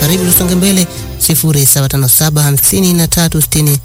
Karibu tusonge mbele 0757536087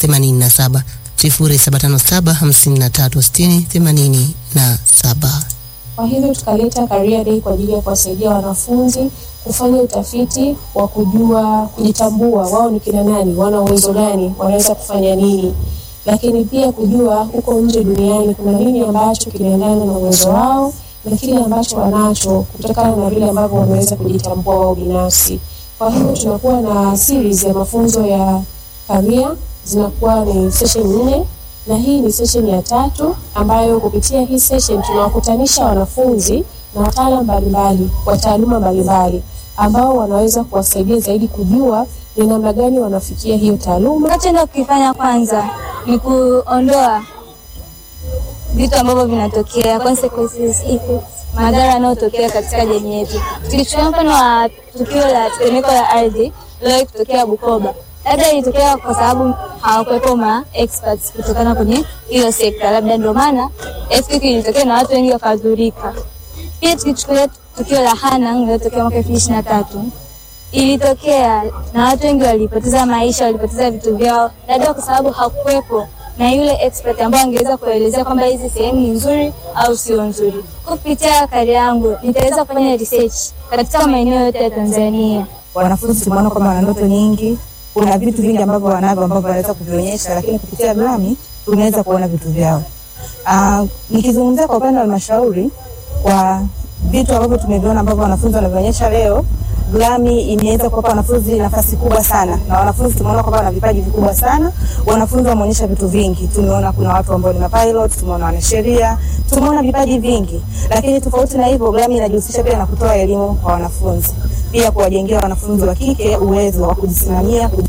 0757536087. Kwa hivyo tukaleta Career Day kwa ajili ya kuwasaidia wanafunzi kufanya utafiti wa kujua kujitambua, wao ni kina nani, wana uwezo gani, wanaweza kufanya nini, lakini pia kujua huko nje duniani kuna nini ambacho kinaendana na uwezo wao na kile ambacho wanacho kutokana na vile ambavyo wameweza kujitambua wao binafsi. Kwa hivyo tunakuwa na series ya mafunzo ya career, zinakuwa ni session nne na hii ni session ya tatu ambayo kupitia hii session tunawakutanisha wanafunzi na wataalamu mbalimbali wa taaluma mbalimbali ambao wanaweza kuwasaidia zaidi kujua ni namna gani wanafikia hiyo taaluma. Nachoenda kukifanya kwanza ni kuondoa vitu ambavyo vinatokea consequences, effects, madhara yanayotokea katika jamii yetu. Tukichukua mfano wa tukio la tetemeko la ardhi liliwahi kutokea Bukoba, labda ilitokea kwa sababu hawakuwepo ma experts kutokana kwenye hiyo sekta, labda ndio maana earthquake ilitokea na watu wengi wakadhurika. Pia tukichukulia tukio la Hanang lililotokea mwaka elfu mbili ishirini na tatu ilitokea na watu wengi walipoteza maisha, walipoteza vitu vyao, labda kwa sababu hakuwepo na yule expert ambaye angeweza kuelezea kwamba hizi sehemu ni nzuri au sio nzuri. Kupitia kari yangu nitaweza kufanya research katika maeneo yote ya Tanzania. Wanafunzi tumeona kwamba wana ndoto nyingi, kuna vitu vingi ambavyo wanavyo ambavyo wanaweza kuvionyesha, lakini kupitia GLAMI tumeweza kuona vitu vyao. Uh, nikizungumzia kwa upande wa halmashauri kwa vitu ambavyo tumeviona ambavyo wanafunzi wanavionyesha leo, GLAMI imeweza kuwapa wanafunzi nafasi kubwa sana, na wanafunzi tumeona kwamba wana vipaji vikubwa sana. Wanafunzi wameonyesha vitu vingi, tumeona kuna watu ambao ni mapilot, tumeona wanasheria, tumeona vipaji vingi. Lakini tofauti na hivyo, GLAMI inajihusisha pia na kutoa elimu kwa wanafunzi, pia kuwajengea wanafunzi wa kike uwezo wa kujisimamia,